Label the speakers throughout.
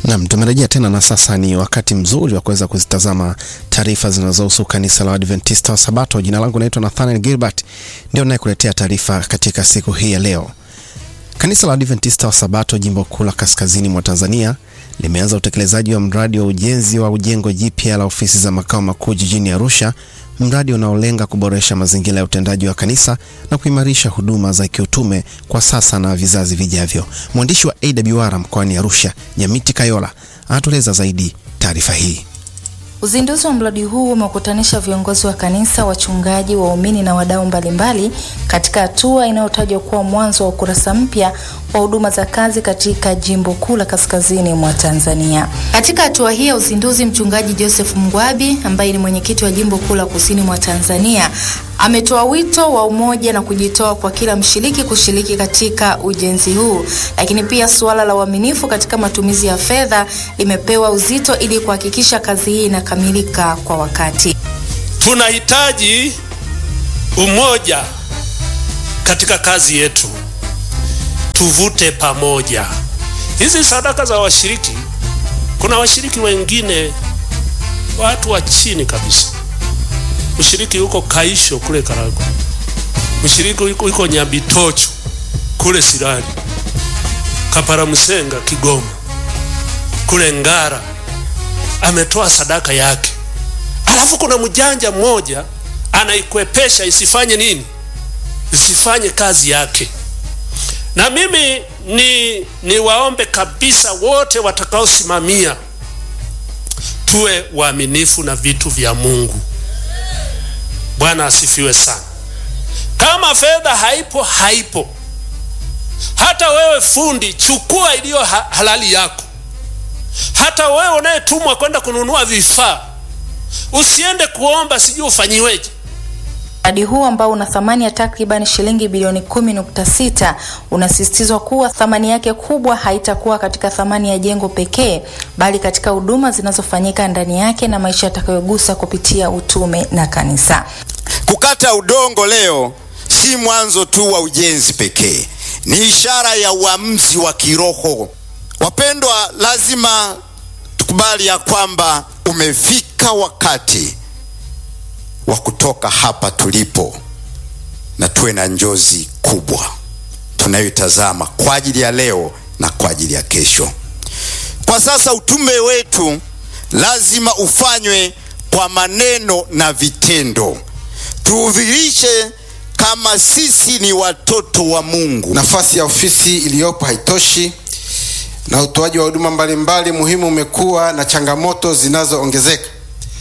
Speaker 1: Naam, tumerejea tena na sasa ni wakati mzuri wa kuweza kuzitazama taarifa zinazohusu kanisa la Adventista wa Sabato. Jina langu naitwa Nathaniel Gilbert, ndio nayekuletea taarifa katika siku hii ya leo. Kanisa la Adventista wa Sabato jimbo kuu la kaskazini mwa Tanzania limeanza utekelezaji wa mradi wa ujenzi wa ujengo jipya la ofisi za makao makuu jijini Arusha, mradi unaolenga kuboresha mazingira ya utendaji wa kanisa na kuimarisha huduma za kiutume kwa sasa na vizazi vijavyo. Mwandishi wa AWR mkoani Arusha, Nyamiti Kayola, anatueleza zaidi taarifa hii.
Speaker 2: Uzinduzi wa mradi huu umekutanisha viongozi wa kanisa, wachungaji, waumini na wadau mbalimbali katika hatua inayotajwa kuwa mwanzo wa ukurasa mpya wa huduma za kazi katika jimbo kuu la kaskazini mwa Tanzania. Katika hatua hii ya uzinduzi, mchungaji Joseph Mgwabi ambaye ni mwenyekiti wa jimbo kuu la kusini mwa Tanzania ametoa wito wa umoja na kujitoa kwa kila mshiriki kushiriki katika ujenzi huu, lakini pia suala la uaminifu katika matumizi ya fedha limepewa uzito ili kuhakikisha kazi hii inakamilika kwa wakati.
Speaker 3: Tunahitaji umoja katika kazi yetu, tuvute pamoja. Hizi sadaka za washiriki, kuna washiriki wengine watu wa chini kabisa mshiriki yuko Kaisho kule Karagwe, mshiriki yuko, yuko Nyabitocho kule Sirari, Kaparamusenga Kigoma, kule Ngara ametoa sadaka yake, alafu kuna mjanja mmoja anaikwepesha isifanye nini, isifanye kazi yake. Na mimi ni niwaombe kabisa wote watakaosimamia tuwe waaminifu na vitu vya Mungu. Bwana asifiwe sana. Kama fedha haipo, haipo. Hata wewe fundi, chukua iliyo ha halali yako. Hata wewe unayetumwa kwenda kununua vifaa, usiende kuomba sijui ufanyiweje.
Speaker 2: Mradi huu ambao una thamani ya takriban shilingi bilioni kumi nukta sita unasisitizwa kuwa thamani yake kubwa haitakuwa katika thamani ya jengo pekee, bali katika huduma zinazofanyika ndani yake na maisha yatakayogusa kupitia utume na kanisa.
Speaker 4: Kukata udongo leo si mwanzo tu wa ujenzi pekee, ni ishara ya uamuzi wa kiroho. Wapendwa, lazima tukubali ya kwamba umefika wakati wa kutoka hapa tulipo na tuwe na njozi kubwa tunayoitazama kwa ajili ya leo na kwa ajili ya kesho. Kwa sasa utume wetu lazima ufanywe kwa maneno na vitendo, tuudhirishe kama sisi ni watoto wa Mungu.
Speaker 5: Nafasi ya ofisi iliyopo haitoshi na utoaji wa huduma mbalimbali muhimu umekuwa na changamoto zinazoongezeka.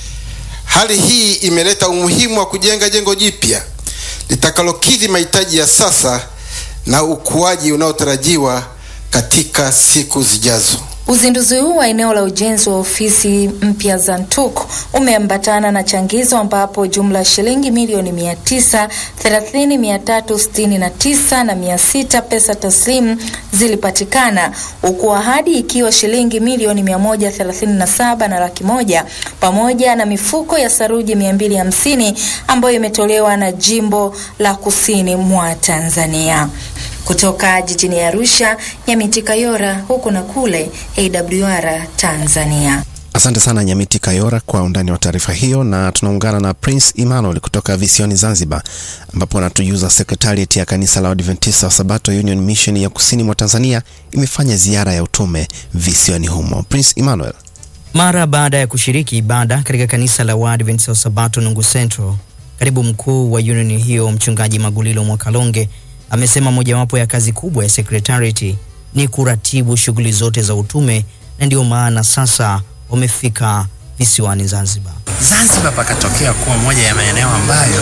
Speaker 5: Hali hii imeleta umuhimu wa kujenga jengo jipya litakalokidhi mahitaji ya sasa na ukuaji unaotarajiwa katika siku zijazo.
Speaker 2: Uzinduzi huu wa eneo la ujenzi wa ofisi mpya za NTUK umeambatana na changizo ambapo jumla ya shilingi milioni mia tisa thelathini mia tatu sitini na tisa na mia sita pesa taslimu zilipatikana huku ahadi ikiwa shilingi milioni mia moja thelathini na saba na laki moja pamoja na mifuko ya saruji mia mbili hamsini ambayo imetolewa na jimbo la kusini mwa Tanzania. Kutoka jijini Arusha, Nyamiti Kayora, huku na kule AWR Tanzania.
Speaker 1: Asante sana Nyamiti Kayora kwa undani wa taarifa hiyo, na tunaungana na Prince Emmanuel kutoka visioni Zanzibar, ambapo anatujuza sekretariat ya kanisa la Adventista wa Sabato Union Mission ya kusini mwa Tanzania imefanya ziara ya utume visioni humo. Prince Emmanuel.
Speaker 6: Mara baada ya kushiriki ibada katika kanisa la Waadventista wa Sabato Nungu Central, katibu mkuu wa union hiyo mchungaji Magulilo Mwakalonge amesema mojawapo ya kazi kubwa ya sekretarieti ni kuratibu shughuli zote za utume na ndio maana sasa wamefika visiwani Zanzibar.
Speaker 7: Zanzibar pakatokea kuwa moja ya maeneo ambayo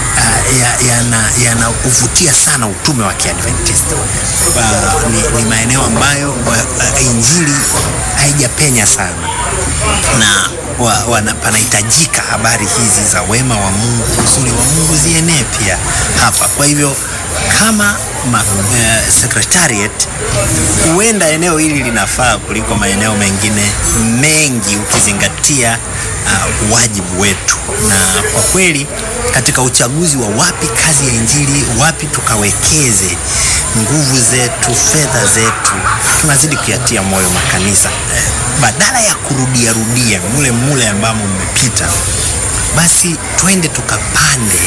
Speaker 7: uh, yanauvutia ya sana utume wa Kiadventista. Uh, ni, ni maeneo ambayo uh, injili haijapenya sana na wa, wana, panahitajika habari hizi za wema wa Mungu, uzuri wa Mungu zienee pia hapa. Kwa hivyo kama ma, uh, secretariat huenda eneo hili linafaa kuliko maeneo mengine mengi ukizingatia uh, wajibu wetu na kwa kweli katika uchaguzi wa wapi kazi ya injili, wapi tukawekeze nguvu zetu, fedha zetu, tunazidi kuyatia moyo makanisa eh, badala ya kurudia rudia mule mule ambamo mmepita, basi twende tukapande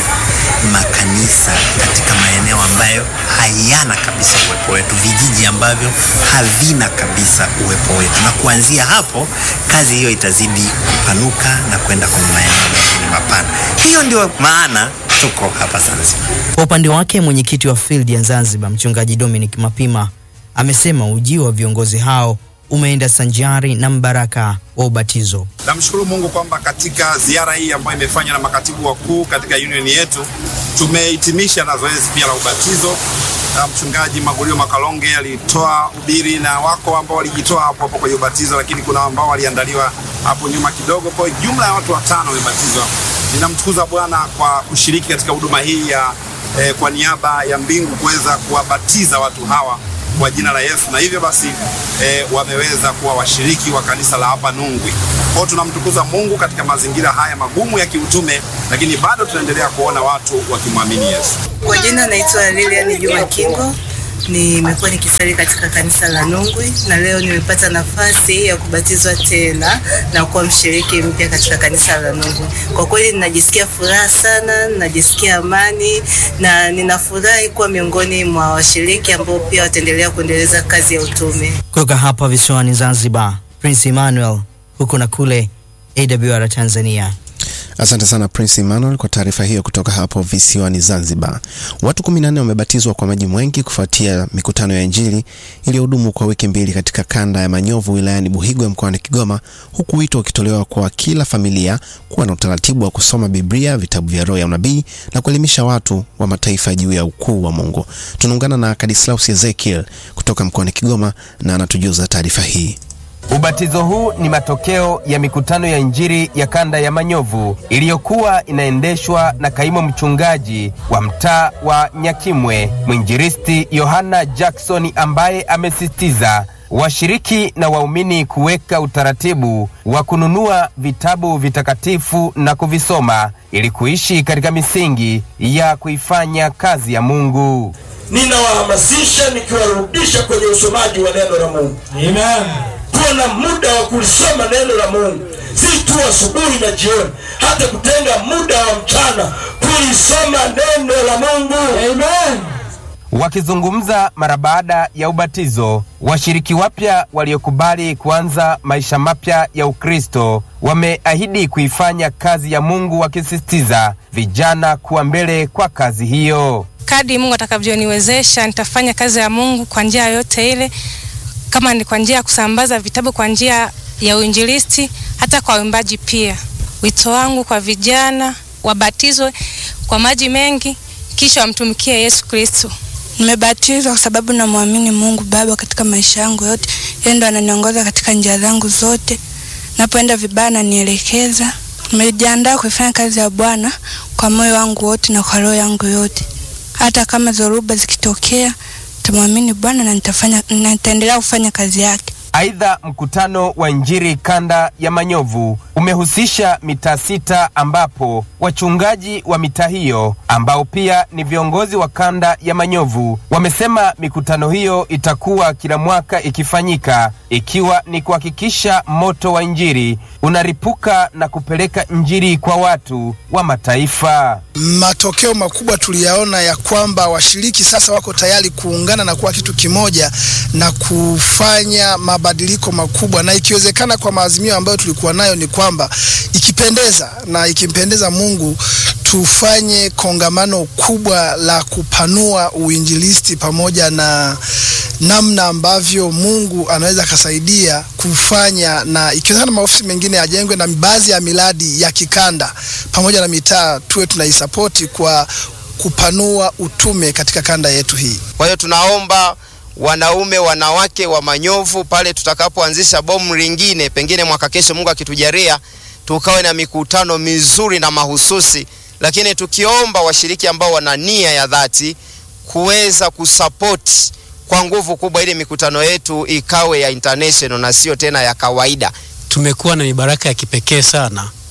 Speaker 7: makanisa katika maeneo ambayo hayana kabisa uwepo wetu, vijiji ambavyo havina kabisa uwepo wetu, na kuanzia hapo kazi hiyo itazidi kupanuka na kwenda kwenye maeneo mengine mapana. Hiyo ndio maana tuko hapa Zanzibar.
Speaker 6: Kwa upande wake mwenyekiti wa field ya Zanzibar mchungaji Dominic Mapima amesema ujio wa viongozi hao umeenda sanjari na mbaraka wa ubatizo.
Speaker 8: Namshukuru Mungu kwamba katika ziara hii ambayo imefanywa na makatibu wakuu katika union yetu tumehitimisha na zoezi pia la ubatizo. Na mchungaji Magulio Makalonge alitoa ubiri na wako ambao walijitoa hapo hapo kwenye ubatizo, lakini kuna ambao waliandaliwa hapo nyuma kidogo. Kwa hiyo jumla ya watu watano wamebatizwa. Ninamtukuza Bwana kwa kushiriki katika huduma hii ya eh, kwa niaba ya mbingu kuweza kuwabatiza watu hawa kwa jina la Yesu, na hivyo basi eh, wameweza kuwa washiriki wa kanisa la hapa Nungwi. Kwa hiyo tunamtukuza Mungu katika mazingira haya magumu ya kiutume, lakini bado tunaendelea kuona watu wakimwamini Yesu.
Speaker 9: Kwa jina naitwa Lilian Juma Kingo. Nimekuwa nikisali katika kanisa la Nungwi na leo nimepata nafasi ya kubatizwa tena na kuwa mshiriki mpya katika kanisa la Nungwi. Kwa kweli ninajisikia furaha sana, ninajisikia amani na ninafurahi kuwa miongoni mwa washiriki ambao pia wataendelea kuendeleza kazi ya utume.
Speaker 6: Kutoka hapa visiwani Zanzibar, Prince Emmanuel huku na kule AWR Tanzania.
Speaker 1: Asante sana Prince Emmanuel kwa taarifa hiyo kutoka hapo visiwani Zanzibar. Watu 14 wamebatizwa kwa maji mwengi kufuatia mikutano ya Injili iliyohudumu kwa wiki mbili katika kanda ya Manyovu wilayani Buhigwe mkoani Kigoma, huku wito ukitolewa kwa kila familia kuwa na utaratibu wa kusoma Biblia, vitabu vya roho ya unabii na kuelimisha watu wa mataifa juu ya ukuu wa Mungu. Tunaungana na Kadislaus Ezekiel kutoka mkoani Kigoma na anatujuza taarifa hii.
Speaker 10: Ubatizo huu ni matokeo ya mikutano ya Injili ya kanda ya Manyovu iliyokuwa inaendeshwa na kaimu mchungaji wa mtaa wa Nyakimwe, mwinjilisti Yohana Jackson, ambaye amesisitiza washiriki na waumini kuweka utaratibu wa kununua vitabu vitakatifu na kuvisoma ili kuishi katika misingi ya kuifanya kazi ya Mungu.
Speaker 11: Ninawahamasisha nikiwarudisha kwenye usomaji wa neno la Mungu. Amen. Kuwa na muda wa kulisoma neno la Mungu, si tu asubuhi na jioni, hata kutenga muda wa mchana kulisoma neno la Mungu. Amen.
Speaker 10: Wakizungumza mara baada ya ubatizo, washiriki wapya waliokubali kuanza maisha mapya ya Ukristo wameahidi kuifanya kazi ya Mungu, wakisisitiza vijana kuwa mbele kwa kazi hiyo.
Speaker 12: Kadri Mungu atakavyoniwezesha nitafanya kazi ya Mungu kwa njia yoyote ile, kama ni kwa njia ya kusambaza vitabu, kwa njia ya uinjilisti, hata kwa uimbaji pia. Wito wangu kwa vijana wabatizwe kwa maji mengi, kisha wamtumikie Yesu Kristo.
Speaker 13: Nimebatizwa kwa sababu namwamini Mungu Baba katika maisha yangu yote. Yeye ndo ananiongoza katika njia zangu zote, napoenda vibaya ananielekeza. Nimejiandaa kuifanya kazi ya Bwana kwa moyo wangu wote na kwa roho yangu yote. Hata kama dhoruba zikitokea, nitamwamini Bwana na nitafanya na nitaendelea kufanya kazi yake.
Speaker 10: Aidha, mkutano wa Injili kanda ya Manyovu umehusisha mitaa sita ambapo wachungaji wa mitaa hiyo ambao pia ni viongozi wa kanda ya Manyovu wamesema mikutano hiyo itakuwa kila mwaka ikifanyika ikiwa ni kuhakikisha moto wa Injili unaripuka na kupeleka Injili kwa watu wa mataifa.
Speaker 14: Matokeo makubwa tuliyaona ya kwamba washiriki sasa wako tayari kuungana na kuwa kitu kimoja na kufanya mabadiliko makubwa, na ikiwezekana, kwa maazimio ambayo tulikuwa nayo ni kwamba ikipendeza na ikimpendeza Mungu tufanye kongamano kubwa la kupanua uinjilisti pamoja na namna ambavyo Mungu anaweza akasaidia kufanya, na ikiwezekana maofisi mengine yajengwe na baadhi ya miradi ya kikanda pamoja na mitaa tuwe tunaisapoti kwa kupanua utume katika kanda yetu hii.
Speaker 15: Kwa hiyo tunaomba wanaume, wanawake wa Manyovu, pale tutakapoanzisha bomu lingine, pengine mwaka kesho, Mungu akitujalia, tukawe na mikutano mizuri na mahususi, lakini tukiomba washiriki ambao wana nia ya dhati kuweza kusapoti kwa nguvu kubwa, ili mikutano yetu ikawe ya international na sio tena ya kawaida.
Speaker 16: Tumekuwa na mibaraka ya kipekee sana,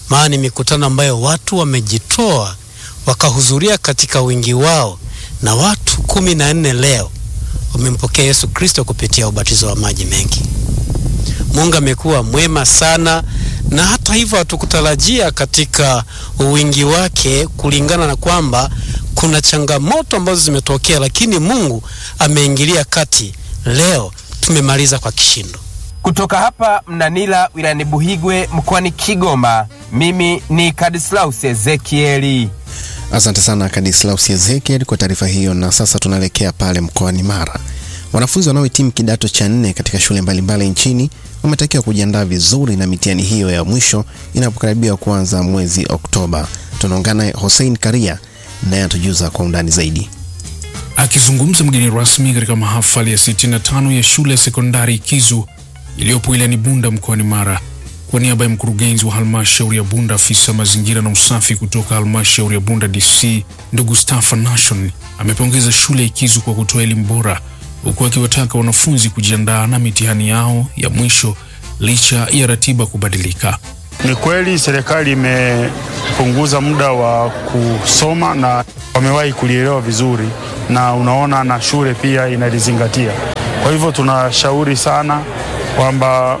Speaker 16: maana ni mikutano ambayo watu wamejitoa wakahudhuria katika wingi wao, na watu kumi na nne leo wamempokea Yesu Kristo kupitia ubatizo wa maji mengi. Mungu amekuwa mwema sana, na hata hivyo hatukutarajia katika wingi wake, kulingana na kwamba kuna changamoto ambazo zimetokea, lakini Mungu ameingilia kati. Leo tumemaliza kwa kishindo.
Speaker 10: Kutoka hapa Mnanila wilayani Buhigwe mkoani Kigoma, mimi ni Kadislaus Ezekieli.
Speaker 1: Asante sana Kadislaus Ezekiel kwa taarifa hiyo. Na sasa tunaelekea pale mkoani Mara. Wanafunzi wanaohitimu kidato cha nne katika shule mbalimbali nchini wametakiwa kujiandaa vizuri na mitihani hiyo ya mwisho inapokaribia kuanza mwezi Oktoba. Tunaungana Hussein Karia naye atujuza kwa undani zaidi.
Speaker 17: Akizungumza mgeni rasmi katika mahafali ya 65 ya shule ya sekondari Kizu iliyopo wilayani Bunda mkoani Mara, kwa niaba ya mkurugenzi wa halmashauri ya Bunda, afisa mazingira na usafi kutoka halmashauri ya Bunda DC, ndugu Stafa Nation amepongeza shule ya Kizu kwa kutoa elimu bora, huku akiwataka wanafunzi kujiandaa na mitihani yao ya mwisho licha ya ratiba kubadilika.
Speaker 18: Ni kweli serikali imepunguza muda wa kusoma na wamewahi kulielewa vizuri, na unaona na shule pia inalizingatia. Kwa hivyo tunashauri sana kwamba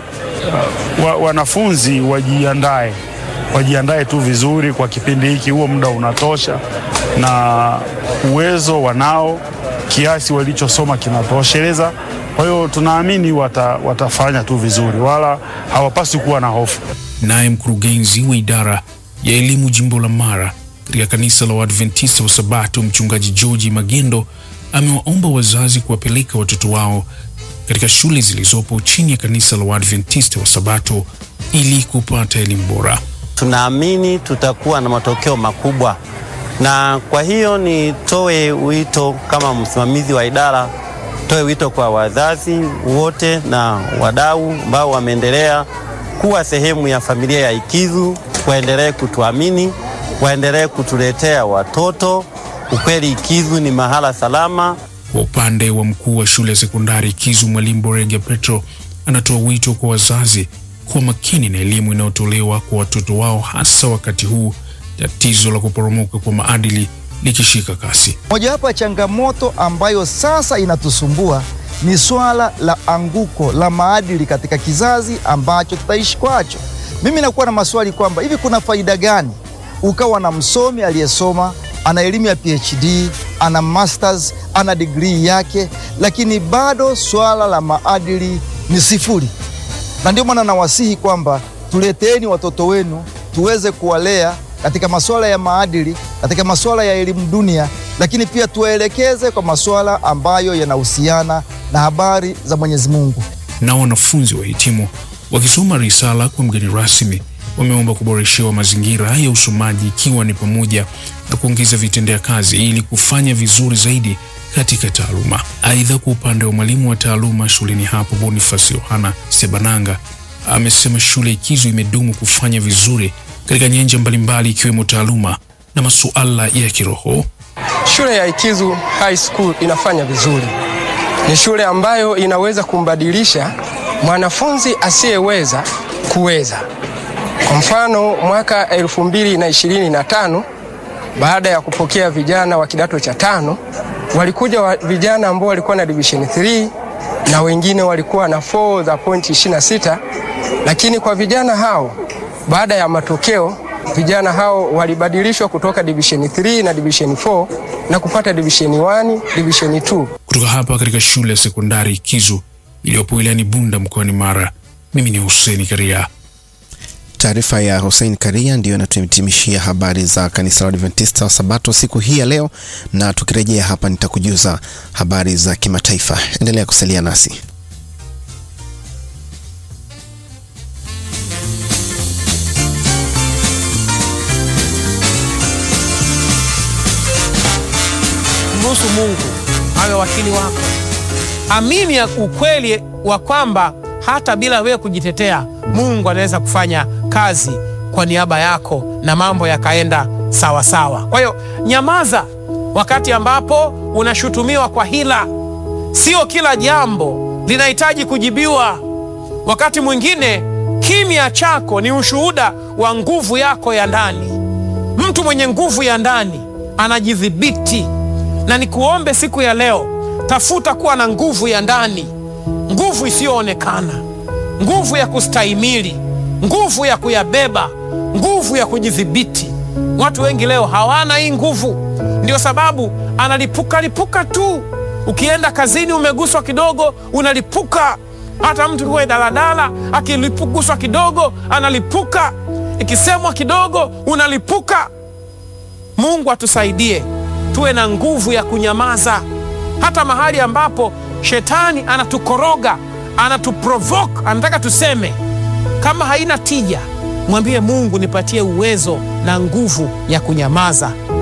Speaker 18: uh, wa, wanafunzi wajiandae, wajiandae tu vizuri kwa kipindi hiki, huo muda unatosha na uwezo wanao, kiasi walichosoma kinatosheleza. Kwa hiyo tunaamini wata, watafanya tu vizuri, wala hawapaswi kuwa na hofu.
Speaker 17: Naye mkurugenzi wa idara ya elimu jimbo la Mara katika kanisa la Waadventista wa Sabato, mchungaji George Magendo amewaomba wazazi kuwapeleka watoto wao katika shule zilizopo chini ya kanisa la Waadventista wa Sabato ili kupata elimu bora.
Speaker 19: Tunaamini tutakuwa na matokeo makubwa, na kwa hiyo nitoe wito kama msimamizi wa idara, toe wito kwa wazazi wote na wadau ambao wameendelea kuwa sehemu ya familia ya Ikizu, waendelee kutuamini, waendelee kutuletea watoto. Ukweli Ikizu ni mahala salama.
Speaker 17: Kwa upande wa mkuu wa shule ya sekondari Kizu, mwalimu Borege Petro anatoa wito kwa wazazi kuwa makini na elimu inayotolewa kwa watoto wao, hasa wakati huu tatizo la kuporomoka kwa maadili likishika kasi.
Speaker 20: Mojawapo ya changamoto ambayo sasa inatusumbua ni swala la anguko la maadili katika kizazi ambacho tutaishi kwacho. Mimi nakuwa na maswali kwamba hivi kuna faida gani ukawa na msomi aliyesoma ana elimu ya PhD, ana masters, ana degree yake, lakini bado swala la maadili ni sifuri. Na ndio maana nawasihi kwamba tuleteeni watoto wenu tuweze kuwalea katika masuala ya maadili, katika masuala ya elimu dunia, lakini pia tuwaelekeze kwa masuala ambayo yanahusiana na habari za Mwenyezi Mungu.
Speaker 17: Na wanafunzi wahitimu wakisoma risala kwa mgeni rasmi wameomba kuboreshewa mazingira ya usomaji ikiwa ni pamoja na kuongeza vitendea kazi ili kufanya vizuri zaidi katika taaluma. Aidha, kwa upande wa mwalimu wa taaluma shuleni hapo Boniface Yohana Sebananga amesema shule Ikizu imedumu kufanya vizuri katika nyanja mbalimbali ikiwemo taaluma na masuala ya kiroho.
Speaker 21: Shule ya Ikizu High School inafanya vizuri. Ni shule ambayo inaweza kumbadilisha mwanafunzi asiyeweza kuweza. Kwa mfano mwaka 2025 baada ya kupokea vijana wa kidato cha tano walikuja wa vijana ambao walikuwa na division 3 na wengine walikuwa na 4 za point 26, lakini kwa vijana hao baada ya matokeo vijana hao walibadilishwa kutoka division 3 na division 4 na kupata division 1, division 2.
Speaker 17: Kutoka hapa katika shule ya sekondari Kizu iliyopo wilayani Bunda mkoani Mara, mimi ni Hussein Karia.
Speaker 1: Taarifa ya Hussein Karia ndiyo inatuhitimishia habari za kanisa la Adventista wa Sabato siku hii ya leo, na tukirejea hapa nitakujuza habari za kimataifa. Endelea kusalia nasi.
Speaker 22: Mruhusu Mungu awe wakili wako. Amini ya ukweli wa kwamba hata bila wewe kujitetea, Mungu anaweza kufanya kazi kwa niaba yako na mambo yakaenda sawa sawa. Kwa hiyo nyamaza wakati ambapo unashutumiwa kwa hila. Sio kila jambo linahitaji kujibiwa. Wakati mwingine Kimya chako ni ushuhuda wa nguvu yako ya ndani. Mtu mwenye nguvu ya ndani anajidhibiti, na nikuombe siku ya leo, tafuta kuwa na nguvu ya ndani, nguvu isiyoonekana, nguvu ya kustahimili, nguvu ya kuyabeba, nguvu ya kujidhibiti. Watu wengi leo hawana hii nguvu, ndio sababu analipuka lipuka tu. Ukienda kazini umeguswa kidogo, unalipuka. Hata mtu kuwe daladala akilipuguswa kidogo analipuka, ikisemwa kidogo unalipuka. Mungu atusaidie tuwe na nguvu ya kunyamaza, hata mahali ambapo shetani anatukoroga, anatuprovoke, anataka tuseme. Kama haina tija, mwambie Mungu, nipatie uwezo na nguvu ya kunyamaza